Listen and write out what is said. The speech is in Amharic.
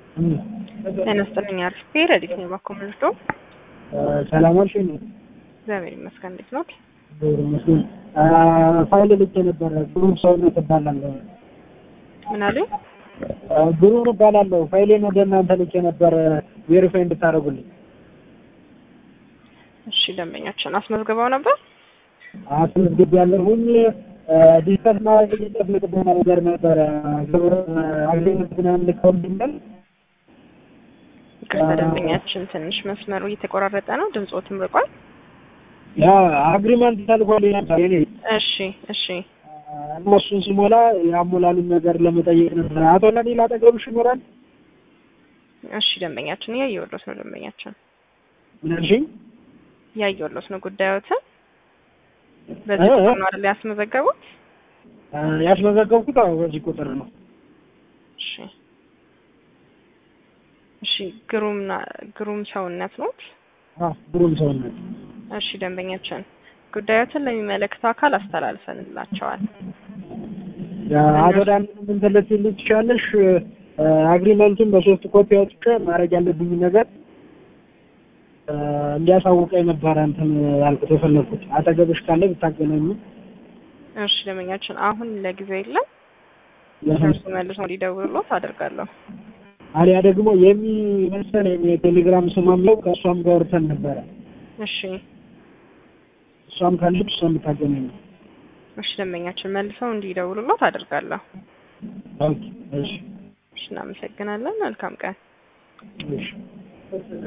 ጤና ይስጥልኝ አርፌ ረዲት ነው ባኮ ምርዶ ሰላም ዋልሽ? እግዚአብሔር ይመስገን። እንዴት ነው? እግዚአብሔር ይመስገን። ፋይል ልኬ ነበረ። ግሩም ሰውነት እባላለሁ። ምን አሉ? ግሩም እባላለሁ። ፋይሌን ወደ እናንተ ልኬ ነበረ ቬሪፋይ እንድታደርጉልኝ። እሺ ደንበኛችን አስመዝግበው ነበር? አስመዝግቤያለሁኝ። ዲስከስ ማድረግ የሚጠብቅብን ነገር ነበረ። ግብር አግሪመንት ምናምን ልከውልኛል። ይቅርታ ደንበኛችን ትንሽ መስመሩ እየተቆራረጠ ነው፣ ድምፆትም ርቋል። ያ አግሪመንት ተልኮልኝ ነበር የኔ እሺ እሺ እነሱን ስሞላ የአሞላሉን ነገር ለመጠየቅ ነበር። አቶ ለሌላ አጠገብሽ ይኖራል? እሺ ደንበኛችን እያየሁሎት ነው። ደንበኛችን ምን አልሽኝ? እያየሁሎት ነው ጉዳዮትን በዚህ ቁጥር ነው አይደል ያስመዘገቡት? ያስመዘገብኩት አዎ በዚህ ቁጥር ነው። እሺ እሺ ግሩም ግሩም ሰውነት ነው። አዎ ግሩም ሰውነት። እሺ ደንበኛችን ጉዳዮትን ለሚመለከተው አካል አስተላልፈንላቸዋል። አቶ ዳን ምን ትልትልኝ ትችላለሽ? አግሪመንቱን በሶስት ኮፒ አውጥቼ ማድረግ ያለብኝ ነገር እንዲያሳውቀኝ ነበረ እንትን ያልኩት የፈለኩት። አጠገብሽ ካለ ብታገናኙ። እሺ ደንበኛችን አሁን ለጊዜው የለም። እርሱ መልሶ እንዲደውሉት አደርጋለሁ። አሊያ ደግሞ የሚመሰለኝ የቴሌግራም ስሟም ነው ከእሷም ጋር ወርተን ነበረ። እሺ እሷም ካለች እሷም ብታገናኙ። እሺ ደንበኛችን መልሰው እንዲደውሉሎት አደርጋለሁ። ኦኬ እሺ እሺ እናመሰግናለን። መልካም ቀን። እሺ